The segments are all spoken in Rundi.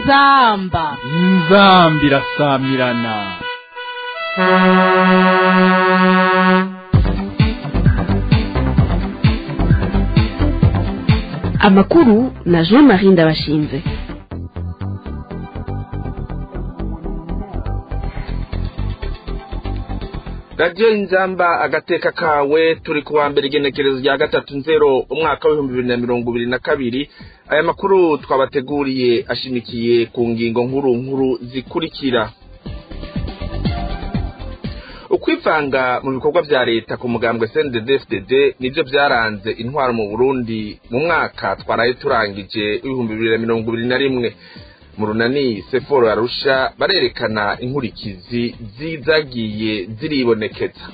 inzamba inzambi irasamirana amakuru na jean marie ndabashinze radiyo inzamba agateka kawe turi ku wa mbere igenekerezo rya gatatu nzero umwaka w'ibihumbi bibiri na mirongo ibiri na kabiri aya makuru twabateguriye ashimikiye ku ngingo nkuru nkuru zikurikira ukwivanga mu bikorwa vya leta ku mugambwe CNDD-FDD nivyo vyaranze intwaro mu Burundi mu mwaka twaraye turangije w'ibihumbi bibiri na mirongo ibiri na rimwe mu runani seforo arusha barerekana inkurikizi zizagiye ziribonekeza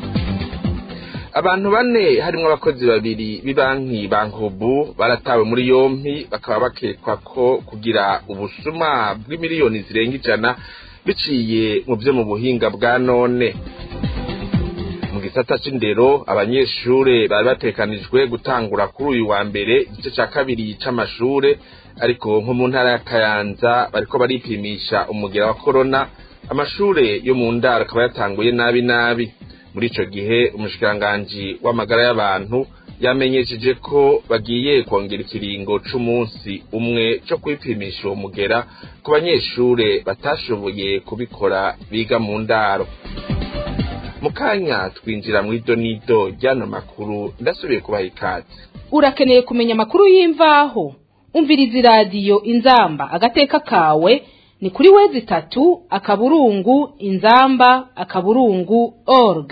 abantu bane harimwo abakozi babiri b'ibanki bankobu baratawe muri yompi bakaba bakekwa ko kugira ubusuma bw'imiliyoni zirenga ijana biciye mu vyo mu buhinga bwa none mu gisata c'indero abanyeshure bari batekanijwe gutangura kuri uyu wa mbere igice ca kabiri c'amashure ariko nko mu ntara ya kayanza bariko baripimisha umugera wa korona amashure yo mu ndaro akaba yatanguye nabi nabi muri ico gihe umushikiranganji w'amagara y'abantu yamenyesheje ko bagiye kongera ikiringo c'umunsi umwe co kwipimisha uwo mugera ku banyeshure batashoboye kubikora biga mu ndaro mu kanya twinjira mu idonido ry'ano makuru ndasubiye kubaha ikaze urakeneye kumenya amakuru y'imvaho umviriza iradiyo inzamba agateka kawe ni kuri wezi itatu akaburungu inzamba akaburungu org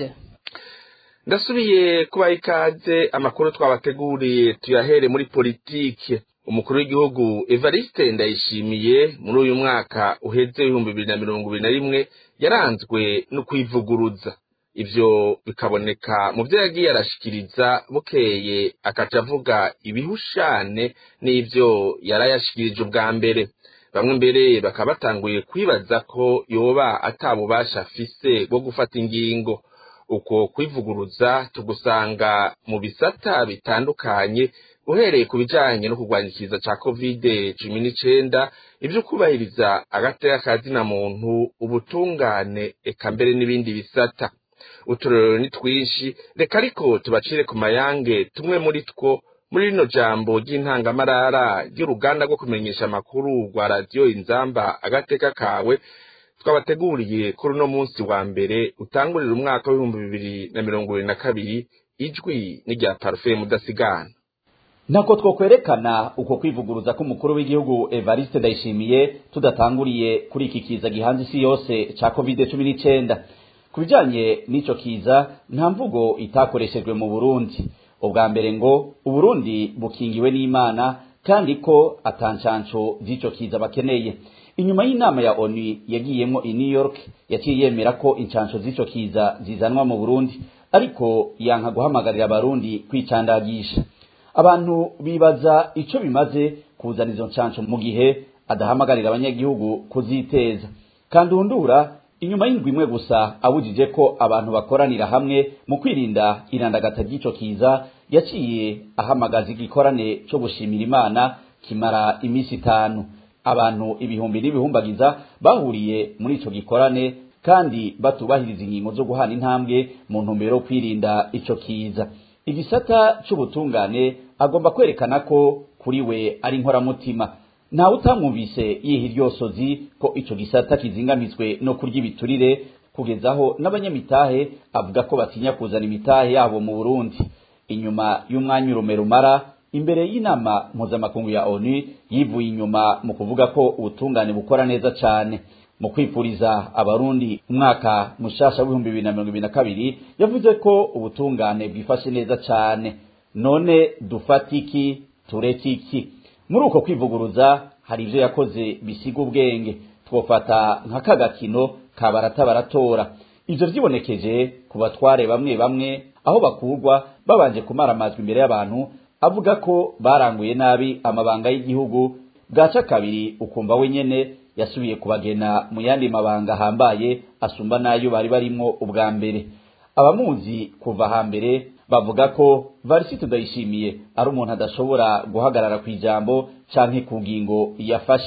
ndasubiye kubaha ikaze amakuru twabateguriye tuyahere muri politike umukuru w'igihugu evariste ndayishimiye muri uyu mwaka uheze w'ibihumbi bibiri na mirongo ibiri na rimwe yaranzwe no kwivuguruza ivyo bikaboneka mu vyo yagiye arashikiriza bukeye akaca avuga ibihushane n'ivyo yarayashikirije ubwa mbere bamwe mbere bakaba batanguye kwibaza ko yoba atabubasha afise bwo gufata ingingo uko kwivuguruza tugusanga mu bisata bitandukanye uhereye ku bijanye no kurwanya ikiza ca kovide cumi n'icenda ivyo kubahiriza agateka kazina muntu ubutungane eka mbere n'ibindi bisata uturorero ni twinshi reka ariko tubacire ku mayange tumwe muri two muri rino jambo ry'intangamarara ry'uruganda rwo kumenyesha amakuru rwa radiyo inzamba agateka kawe twabateguriye kuri uno munsi wa mbere utangurira umwaka w'ibihumbi bibiri na mirongo ibiri na kabiri ijwi n'irya parufe mudasigana ntako twokwerekana uko kwivuguruza k'umukuru w'igihugu evariste ndayishimiye tudatanguriye kuri iki kiza gihanze isi yose ca covid cumi n'icenda ku bijanye n'ico kiza nta mvugo itakoreshejwe mu burundi ubwa mbere ngo uburundi bukingiwe n'imana kandi ko atancanco z'ico kiza bakeneye inyuma y'inama ya onu yagiyemwo i new york yaciye yemera ko incanco z'ico kiza zizanwa mu burundi ariko yanka guhamagarira abarundi kwicandagisha abantu bibaza ico bimaze kuzana izo ncanco mu gihe adahamagarira abanyagihugu kuziteza kandi undura inyuma y'indwi imwe gusa abujije ko abantu bakoranira hamwe mu kwirinda irandagata ry'ico kiza yaciye ahamagaza igikorane co gushimira imana kimara iminsi itanu abantu ibihumbi n'ibihumbagiza bahuriye muri ico gikorane kandi batubahiriza ingingo zo guhana intambwe mu ntumbero yo kwirinda ico kiza igisata c'ubutungane agomba kwerekana ko kuri we ari inkoramutima ntawe utamwumvise yiha iryosozi ko ico gisata kizingamizwe no kurya ibiturire kugezaho n'abanyamitahe avuga ko batinya kuzana imitahe yabo mu burundi inyuma y'umwanya urume rumara imbere y'inama mpuzamakungu ya onu yivuye inyuma mu kuvuga ko ubutungane bukora neza cane mu kwipuriza abarundi umwaka mushasha w'ibihumbi bibiri na mirongo ibiri na kabiri yavuze ko ubutungane bwifashe neza cane none dufata iki tureke iki muri uko kwivuguruza hari ivyo yakoze bisiga ubwenge twofata nka kagakino ka barata baratora ivyo vyibonekeje ku batware bamwe bamwe aho bakurwa babanje kumara amajwi imbere y'abantu avuga ko baranguye nabi amabanga y'igihugu bwaca kabiri ukumva we nyene yasubiye kubagena mu yandi mabanga ahambaye asumba n'ayo bari barimwo ubwa mbere abamuzi kuva hambere bavuga ko varisito ndayishimiye ari umuntu adashobora guhagarara ku ijambo canke ku ngingo yafashe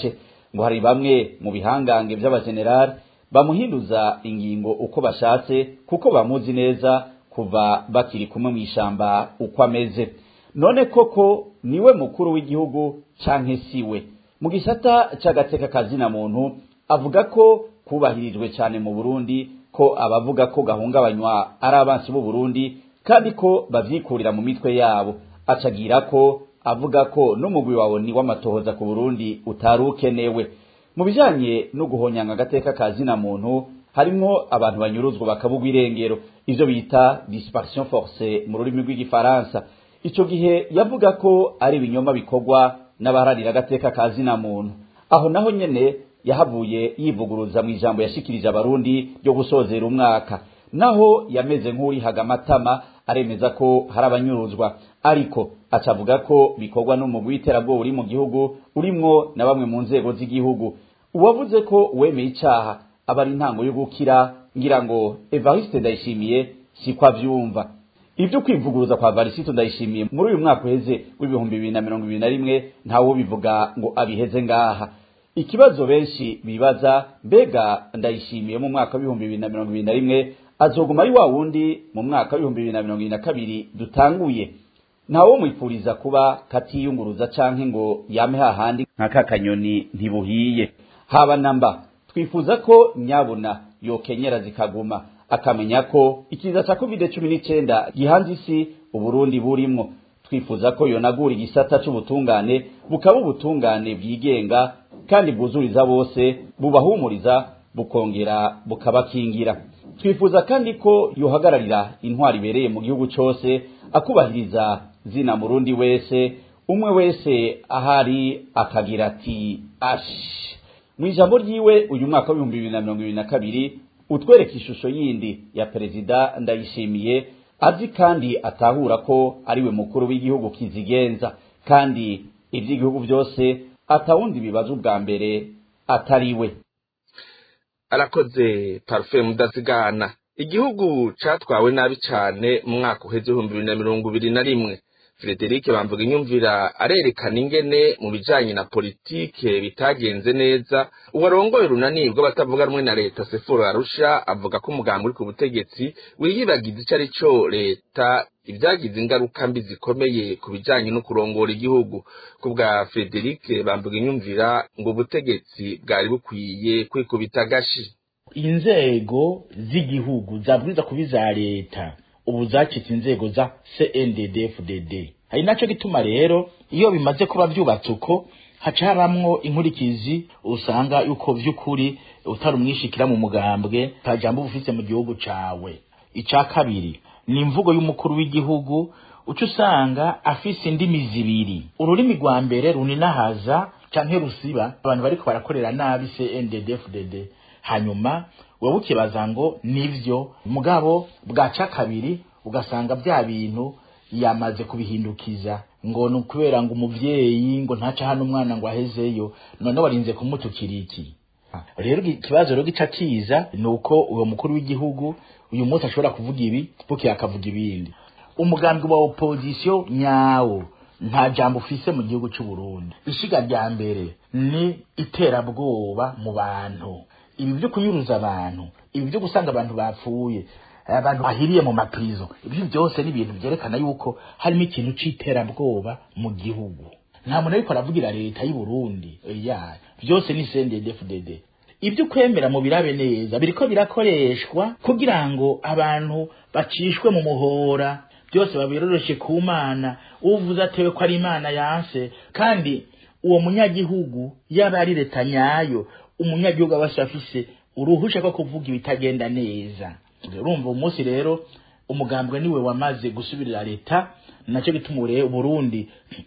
ngo hari bamwe mu bihangange by'abajenerali bamuhinduza ingingo uko bashatse kuko bamuzi neza kuva bakiri kumwe mu ishamba uko ameze none koko niwe mukuru w'igihugu canke siwe mu gisata c'agateka kazina muntu avuga ko kubahirijwe cyane mu Burundi ko abavuga ko gahungabanywa ari abansi b'u Burundi kandi ko bavyikurira mu mitwe yabo acagira ko avuga ko n'umugwi wawe ni w'amatohoza ku Burundi utari ukenewe mu bijanye no guhonyanga agateka kazina muntu harimwo abantu banyuruzwa bakabugwa irengero ivyo bita disparition forcée mu rurimi rw'igifaransa ico gihe yavuga ko ari ibinyoma bikorwa n'abaharanira agateka kazina muntu aho naho nyene yahavuye yivuguruza mu ijambo yashikirije abarundi ryo gusozera umwaka naho yameze nk'urihaga amatama aremeza ko hari abanyuruzwa ariko acavuga ko bikorwa n'umugwi w'iterabwoba uri mu gihugu urimwo na bamwe mu nzego z'igihugu uwavuze ko wemeye icaha aba ari intango yo gukira ngira ngo evariste ndayishimiye siko avyumva ibyo kwivuguruza kwa varisito ndayishimiye muri uyu mwaka uheze w'ibihumbi bibiri na mirongo ibiri na rimwe ntawo bivuga ngo abiheze ngaha ikibazo benshi bibaza mbega ndayishimiye mu mwaka w'ibihumbi bibiri na mirongo ibiri na rimwe azoguma ari wa wundi mu mwaka w'ibihumbi bibiri na mirongo ibiri na kabiri dutanguye ntawo mwipfuriza kuba katiyunguruza canke ngo yame hahandi nka kakanyoni ntibuhiye haba namba twifuza ko nyabuna yokenyera zikaguma akamenya ko ikiza ca covid cumi n'icenda gihanze isi uburundi burimwo twifuza ko yonagura igisata c'ubutungane bukaba ubutungane bwigenga kandi bwuzuriza bose bubahumuriza bukongera bukabakingira twifuza kandi ko yohagararira intwari ibereye mu gihugu cose akubahiriza zina murundi wese umwe wese ahari akagira ati ashi mu ijambo ryiwe uyu mwaka w'ibihumbi bibiri na mirongo ibiri na kabiri utwereka ishusho yindi ya perezida ndayishimiye azi kandi atahura ko ariwe mukuru w'igihugu kizigenza kandi iby'igihugu byose atawundi bibaza ubwa mbere atari we arakoze parufe mudazigana igihugu catwawe nabi cane mu mwaka uheze ibihumbi bibiri na mirongo ibiri na rimwe Frederic bamvuga inyumvira arerekana ingene mu bijanye na politike bitagenze neza uwarongoye urunani rw'abatavuga rumwe na leta Seforo Arusha avuga ko umugambi uri ku butegetsi wiyibagiza ico ari co leta ibyagize ingaruka mbi zikomeye ku bijanye no kurongora igihugu ku bwa Frederic bamvuga inyumvira ngo ubutegetsi bwari bukwiye kwikubita agashi inzego z'igihugu zabwiza kuba iza leta ubu zacitse inzego za CNDD-FDD hari naco gituma rero iyo bimaze kuba vyubatse uko haca habamwo inkurikizi usanga yuko vy'ukuri utari umwishikira mu mugambwe nta jambo ufise mu gihugu cawe ica kabiri ni imvugo y'umukuru w'igihugu uca usanga afise indimi zibiri ururimi rwa mbere runinahaza canke rusiba abantu bariko barakorera nabi CNDD-FDD hanyuma wowe ukibaza ngo nivyo mugabo bwaca kabiri ugasanga bya bintu yamaze kubihindukiza ngo ni ukubera ngo umuvyeyi ngo ntaca hano umwana ngo ahezeyo none warinze kumutukira iki rero ikibazo rero gica kiza ni uko uwo mukuru w'igihugu uyu munsi ashobora kuvuga ibi buke akavuga ibindi umugambi wa opozisiyo nyawo nta jambo ufise mu gihugu c'u Burundi ishiga rya mbere ni iterabwoba mu bantu ibi byo kunyuruza abantu ibi byo gusanga abantu bapfuye abantu bahiriye mu maprizo ibyo byose ni ibintu byerekana yuko harimo ikintu c'iterabwoba mu gihugu nta muntu ariko aravugira leta y'u Burundi ya byose ni CNDD-FDD ibyo kwemera mu birabe neza biriko birakoreshwa kugira ngo abantu bacishwe mu muhora byose babiroroshe ku mana uvuze atewe ko ari imana yanse kandi uwo munyagihugu yaba ari leta nyayo umunyagihugu aba afise uruhusha ko kuvuga ibitagenda neza urumva umunsi rero umugambwe niwe wamaze gusubirira leta nacyo gituma urebe Burundi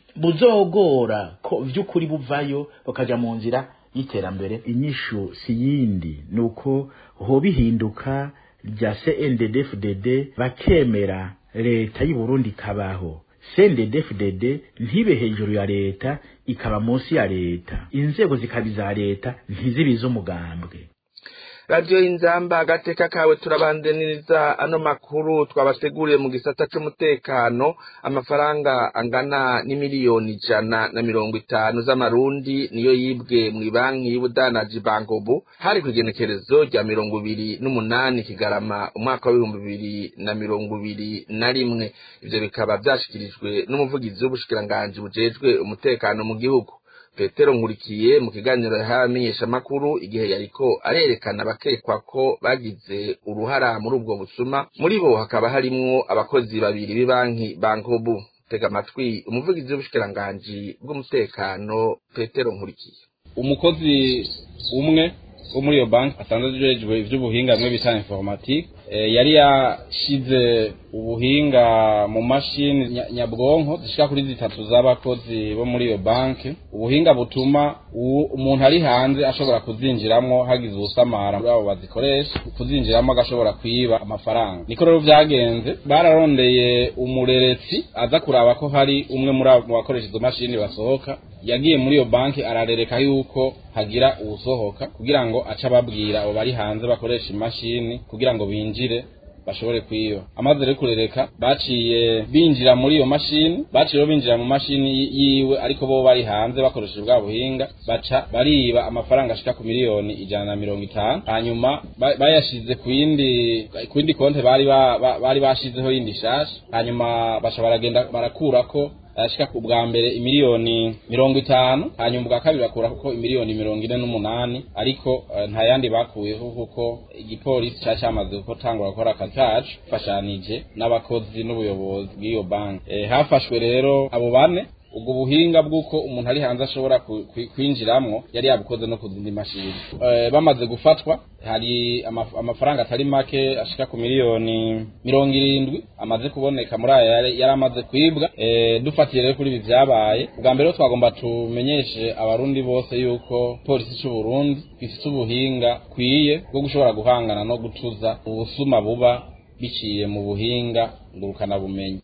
buzogora ko vy'ukuri buvayo bakaja mu nzira y'iterambere inyishu si yindi nuko ho bihinduka rya CNDD-FDD bakemera leta y'u Burundi kabaho CNDD-FDD ntibe hejuru ya leta ikaba munsi ya leta inzego zikaba iza leta ntizibize umugambwe radiyo y'inzamba agateka kawe turabandaniriza ano makuru twabateguriye mu gisata c'umutekano amafaranga angana n'imiliyoni ijana na mirongo itanu z'amarundi niyo yibwe mw'ibanki y'ubudanaji bankobu hari kw'igenekerezo rya mirongo ibiri n'umunani kigarama umwaka w'ibihumbi bibiri na mirongo ibiri na rimwe ivyo bikaba vyashikirijwe n'umuvugizi w'ubushikiranganji bujejwe umutekano mu gihugu petero nkurikiye mu kiganiro yahawe amenyeshamakuru igihe yariko arerekana abakekwa ko bagize uruhara muri ubwo busuma muri bo hakaba harimwo abakozi babiri b'ibanki bankobu tega amatwi umuvugizi w'ubushikiranganji bw'umutekano petero nkurikiye umukozi umwe wo muri iyo banki asanzwe ajejwe ivy'ubuhinga bimwe bita informatique yari yashize ubuhinga mu mashini nyabwonko zishika kuri zitatu z'abakozi bo muri iyo banki ubuhinga butuma umuntu ari hanze ashobora kuzinjiramwo hagize ubusamara muri abo bazikoresha kuzinjiramo agashobora kwiba amafaranga niko rero vyagenze bararondeye umureretsi aza kuraba ko hari umwe muri abo bakoresha izo mashini basohoka yagiye muri iyo banki ararereka yuko hagira uwusohoka kugira ngo ace ababwira abo bari hanze bakoresha imashini kugira ngo binjire bashobore kwiba amaze rero kurereka baciye binjira muri iyo mashini baciye rero binjira mu mashini yiwe ariko bo bari hanze bakoresheje bwa buhinga baca bariba amafaranga ashika ku miliyoni ijana na mirongo itanu hanyuma bayashize ku yindi ku yindi konte bari bari bashizeho yindi shasha hanyuma baca baragenda barakurako ashika ku bwa mbere imiliyoni mirongo itanu hanyuma ubwa kabiri bakura kuko imiliyoni mirongo ine n'umunani ariko uh, nta yandi bakuyeho kuko igipolisi cari camaze gutangura gukora akazi kacu fashanije n'abakozi n'ubuyobozi bw'iyo banki e, hafashwe rero abo bane ubwo buhinga bw'uko umuntu ari hanze ashobora kwinjiramwo yari yabukoze no ku zindi mashini e, bamaze gufatwa hari amafaranga atari make ashika ku miliyoni mirongo irindwi amaze kuboneka muri aya yari amaze kwibwa e, dufatiye rero kuri ibi vyabaye bwa mbere twagomba tumenyeshe abarundi bose yuko polisi c'u Burundi ifite ubuhinga kwiye bwo gushobora guhangana no gutuza ubusuma buba biciye mu buhinga ngurukana bumenyi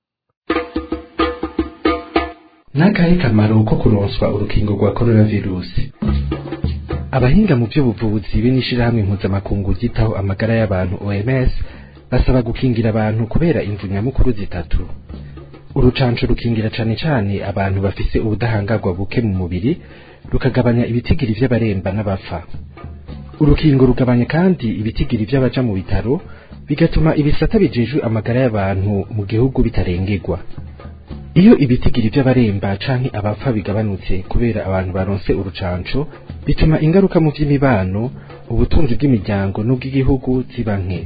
n'akahe kamaro ko kuronswa urukingo rwa coronavirusi abahinga mu by'ubuvuzi b'inishirahamwe mpuzamakungu ryitaho amagara y'abantu OMS basaba gukingira abantu kubera imvu nyamukuru zitatu urucanco rukingira cane cane abantu bafise ubudahangarwa buke mu mubiri rukagabanya ibitigiri vy'abaremba n'abapfa urukingo rugabanya kandi ibitigiri vy'abaja mu bitaro bigatuma ibisata bijejwe amagara y'abantu mu gihugu bitarengerwa iyo ibitigiri by'abaremba canke abapfa bigabanutse kubera abantu baronse urucanco bituma ingaruka mu vy'imibano ubutunzi bw'imiryango n'ubw'igihugu ziba nke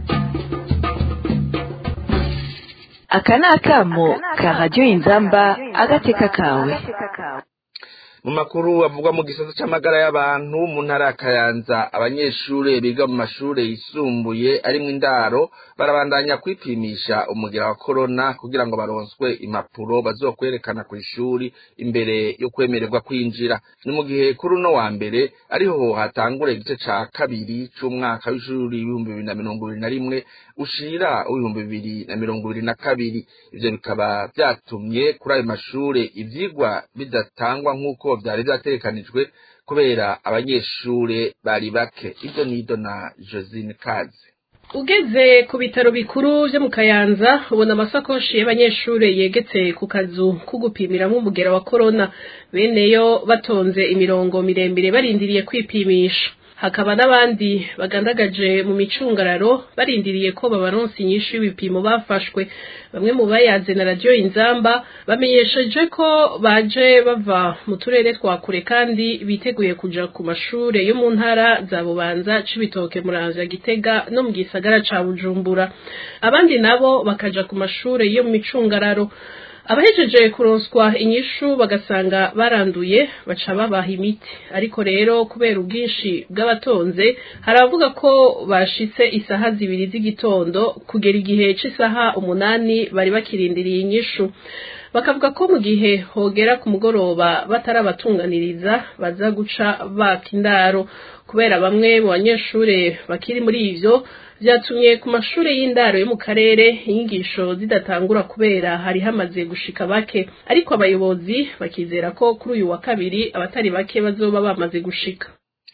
aka ni akamo ka radiyo inzamba agateka kawe mu makuru avugwa mu gisata c'amagara y'abantu mu ntara ya kayanza abanyeshure biga mu mashure yisumbuye arimwo indaro barabandanya kwipimisha umugira wa korona kugira ngo baronswe impapuro bazokwerekana ku ishuri imbere yo kwemererwa kwinjira ni mu gihe kuri uno wa mbere ariho hatangura igice ca kabiri c'umwaka w'ishuri w'ibihumbi bibiri na mirongo ibiri na rimwe ushira w'ibihumbi bibiri na mirongo ibiri na kabiri ivyo bikaba vyatumye kuri ayo mashure ivyigwa bidatangwa nk'uko vyari vyategekanijwe kubera abanyeshure bari bake ivyo nido na josine kazi ugeze ku bitaro bikuru vyo mu kayanza ubona amasakoshi y'abanyeshure yegetse ku kazu ko gupimiramwo umugera wa korona beneyo batonze imirongo miremire barindiriye kwipimisha hakaba n'abandi bagandagaje mu micungararo barindiriye ko babaronsa inyishu y'ibipimo bafashwe bamwe mu bayaze na radiyo inzamba bamenyesheje ko baje bava mu turere twa kure kandi biteguye kuja ku mashure yo mu ntara za bubanza cibitoke muramvya gitega no mu gisagara ca bujumbura abandi nabo bakaja ku mashure yo mu micungararo abahejeje kuronswa inyishu bagasanga baranduye baca babaha imiti ariko rero kubera ubwinshi bw'abatonze hari abavuga ko bashitse isaha zibiri z'igitondo kugera igihe c'isaha umunani bari bakirindiriye inyishu bakavuga ko mu gihe hogera ku mugoroba batarabatunganiriza baza guca baka indaro kubera bamwe mu banyeshure bakiri muri ivyo vyatumye ku mashure y'indaro yo mu karere inyigisho zidatangura kubera hari hamaze gushika bake ariko abayobozi bakizera ko kuri uyu wa kabiri abatari bake bazoba bamaze gushika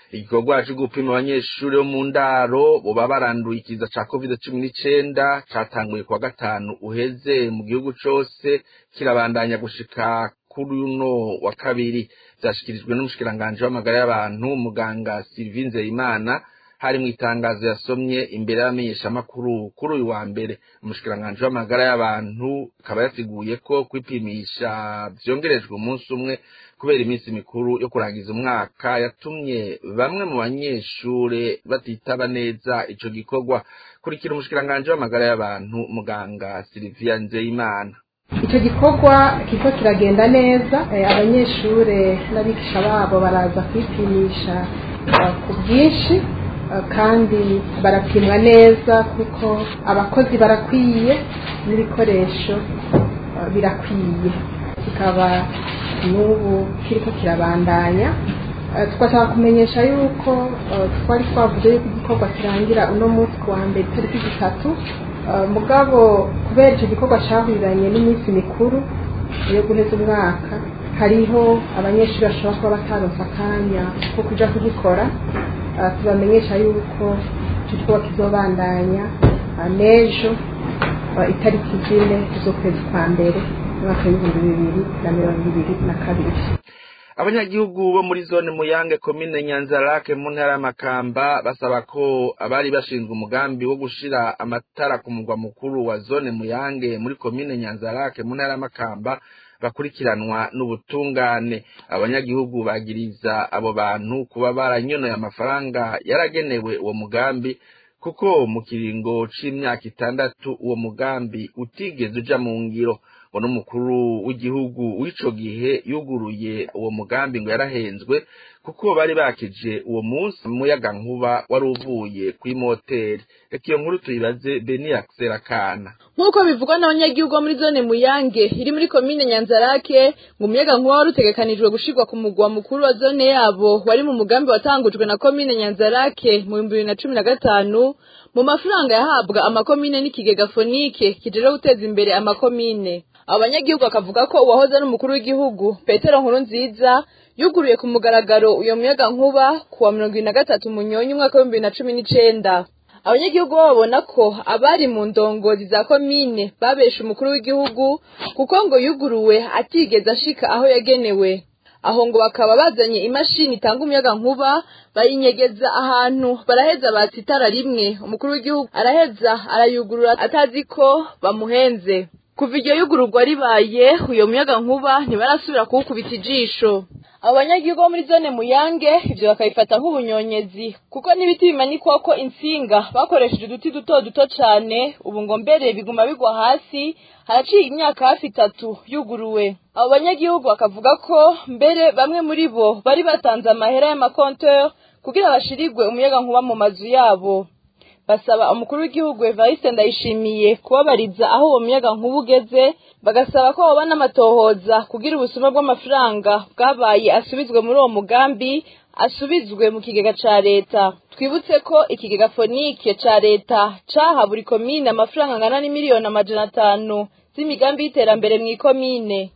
igikorwa cyo gupima abanyeshuri bo mu ndaro boba baranduye ikiza ca covid cumi n'icenda catanguye kuwa gatanu uheze mu gihugu cose kirabandanya gushika kuri uno wa kabiri vyashikirijwe n'umushikiranganji w'amagara y'abantu muganga Sylvie Nzeyimana hari mu itangazo yasomye imbere y'abamenyeshamakuru kuri uyu wa mbere umushikiranganji w'amagara y'abantu akaba yasiguye ko kwipimisha vyongerejwe umunsi umwe kubera iminsi mikuru yo kurangiza umwaka yatumye bamwe mu banyeshure batitaba neza ico gikorwa kurikira umushikiranganji w'amagara y'abantu muganga Sylvia Nzeyimana icyo gikorwa kiko kiragenda neza abanyeshure n'abigisha babo baraza kwipimisha ku bwinshi kandi barapimwa neza kuko abakozi barakwiye n'ibikoresho birakwiye kikaba n'ubu kiriko kirabandanya twashaka kumenyesha yuko twari twavuze yuko igikorwa kirangira uno munsi ku wa mbere itariki zitatu mugabo kubera icyo gikorwa cyahuriranye n'iminsi mikuru yo guheza umwaka hariho abanyeshuri bashobora kuba bataronse akanya ko kuja kugikora tubamenyesha yuko icyo gikorwa kizobandanya n'ejo itariki zine z'ukwezi kwa mbere umwaka w'ibihumbi bibiri na mirongo ibiri na kabiri abanyagihugu bo muri zone muyange komine nyanzarake mu ntara y'amakamba basaba ko abari bashinzwe umugambi wo gushira amatara ku mugwa mukuru wa zone muyange muri komine nyanzarake mu ntara y'amakamba bakurikiranwa n'ubutungane abanyagihugu bagiriza abo bantu kuba baranyonoye amafaranga yaragenewe uwo mugambi kuko mu kiringo c'imyaka itandatu uwo mugambi utigeze uja mu ngiro ngo n'umukuru w'igihugu w'ico gihe yuguruye uwo mugambi ngo yarahenzwe kuko bari bakije uwo munsi umuyaga nkuba wari uvuye kw'imoteri reka iyo nkuru tuyibaze beni Kana nk'uko bivugwa n'abanyagihugu bo muri zone muyange iri muri komine nyanzarake ngo umuyaga nkuba wari utegekanijwe gushirwa ku mugwa mukuru wa zone yabo wari mu mugambi watangujwe na komine nyanzarake mu bihumbi bibiri na cumi na gatanu mu mafaranga yahabwa amakomine n'ikigega fonike kijeje guteza imbere amakomine abanyagihugu bakavuga ko uwahoze ari umukuru w'igihugu petero nkuru nziza yuguruye ku mugaragaro uyo muyaga nkuba kuwa mirongo ibiri na gatatu munyonyi umwaka w'ibihumbi bibiri na cumi n'icenda abanyagihugu bo babona ko abari mu ndongozi za komine babesha umukuru w'igihugu kuko ngo yuguruwe atigeze ashika aho yagenewe aho ngo bakaba bazanye imashini itanga umuyaga nkuba bayinyegeza ahantu baraheza batsa itara rimwe umukuru w'igihugu araheza arayugurura atazi ko bamuhenze kuva iryo yugururwa ribaye uyo muyaga nkuba ntibarasubira kuwukubita ijisho abo banyagihugu bo muri zone muyange ivyo bakabifata nk'ubunyonyezi kuko n'ibiti bimanikwako insinga bakoresheje uduti duto duto cane ubu ngo mbere biguma bigwa hasi haraciye imyaka hafi itatu yuguruwe abo banyagihugu bakavuga ko mbere bamwe muri bo bari batanze amahera y'amakonteur kugira bashirirwe umuyaga nkuba mu mazu yabo basaba umukuru w'igihugu Evariste Ndayishimiye kubabariza aho uwo muyaga nkuba ugeze bagasaba ko hoba n'amatohoza kugira ubusuma bw'amafaranga bwabaye asubizwe muri uwo mugambi asubizwe mu kigega ca leta twibutse ko ikigega fonike ca leta caha buri komine amafaranga angana n'imiliyoni amajana atanu z'imigambi y'iterambere mw'ikomine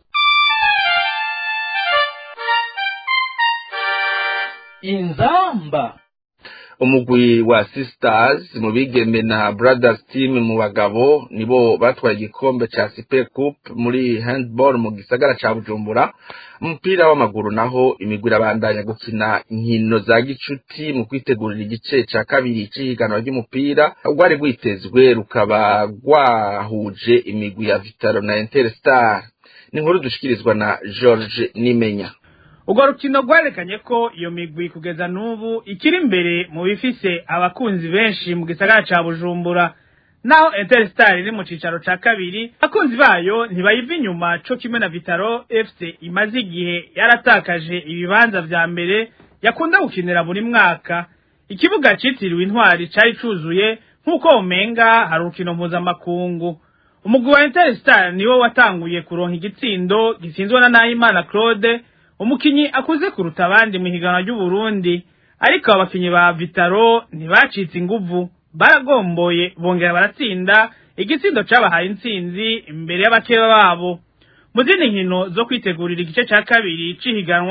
inzamba umugwi wa sisters mu bigeme na brothers team mu bagabo nibo batwaye igikombe ca super cup muri handball mu gisagara ca bujumbura umupira w'amaguru naho imigwi irabandanya gukina inkino za gicuti mu kwitegurira igice ca kabiri c'ihiganwa ry'umupira rwari rwitezwe rukaba rwahuje imigwi ya vitaro na interstar ni inkuru dushikirizwa na george nimenya urwo rukino rwerekanye ko iyo migwi kugeza n'ubu ikiri imbere mu bifise abakunzi benshi mu gisagara ca bujumbura naho interstar iri mu cicaro ca kabiri abakunzi bayo ntibayiva inyuma co kimwe na vitaro fc imaze igihe yaratakaje ibibanza vya mbere yakunda gukinira buri mwaka ikibuga citiriwe intwari cari cuzuye nk'uko umenga hari urukino mpuzamakungu umugwi wa interstar niwo watanguye kuronka igitsindo gitsinzwe na nahimana claude umukinyi akuze kuruta abandi mu higanwa ry'uburundi ariko abakinyi ba vitaro ntibacitse inguvu baragomboye bongera baratsinda igitsindo cabahaye intsinzi imbere y'abakeba babo mu zindi nkino zo kwitegurira igice ca kabiri c'ihiganwa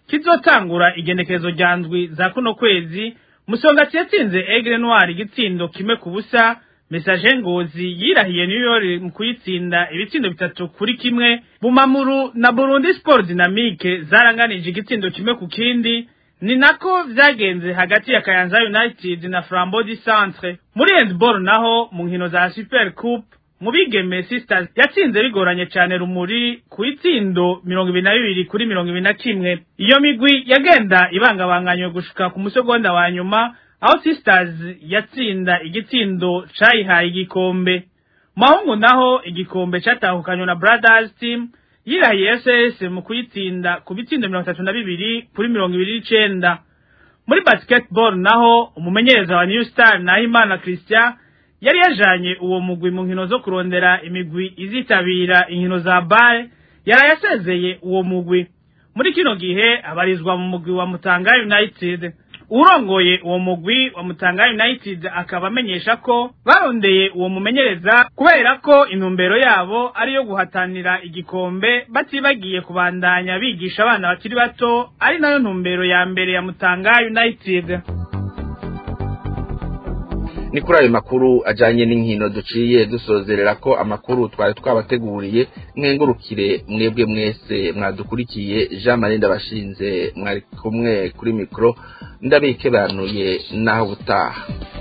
kizotangura igenekerezo rya ndwi za kuno kwezi musongati yatsinze egre noir igitsindo kimwe ku busa message ngozi yirahiye new york mu kuyitsinda ibitsindo bitatu kuri kimwe bumamuru na burundi sport dynamique zaranganije igitsindo kimwe ku kindi ni nako vyagenze hagati ya kayanza united na flambeau du centre muri handball naho mu nkino za super coupe mu bigeme sisters yatsinze bigoranye cyane rumuri ku itsindo mirongo ibiri na bibiri kuri mirongo ibiri na kimwe iyo migwi yagenda ibangabanganywe gushika ku musegonda wa nyuma aho sisters yatsinda igitsindo cayihaye igikombe mahungu naho igikombe catahukanywe na brothers team yirahiye ss mu kuyitsinda ku bitsindo mirongo itatu na bibiri kuri mirongo ibiri n'icenda muri basketball naho umumenyereza wa new star nahimana christian yari yajanye uwo mugwi mu nkino zo kurondera imigwi izitabira inkino za bare yari yasezeye uwo mugwi muri kino gihe abarizwa mu mugwi wa mutanga united urongoye uwo mugwi wa mutanga united akaba amenyesha ko barondeye uwo mumenyereza kubera ko intumbero yabo ari yo guhatanira igikombe batibagiye kubandanya bigisha abana bakiri bato ari nayo ntumbero ya mbere ya mutanga united ni kuri ayo makuru ajyanye n'inkino duciye dusozerera ko amakuru twari twabateguriye mwengurukire mwebwe mwese mwadukurikiye jean marie ndabashinze mwari kumwe kuri mikoro ndabikebanuye naho ubutaha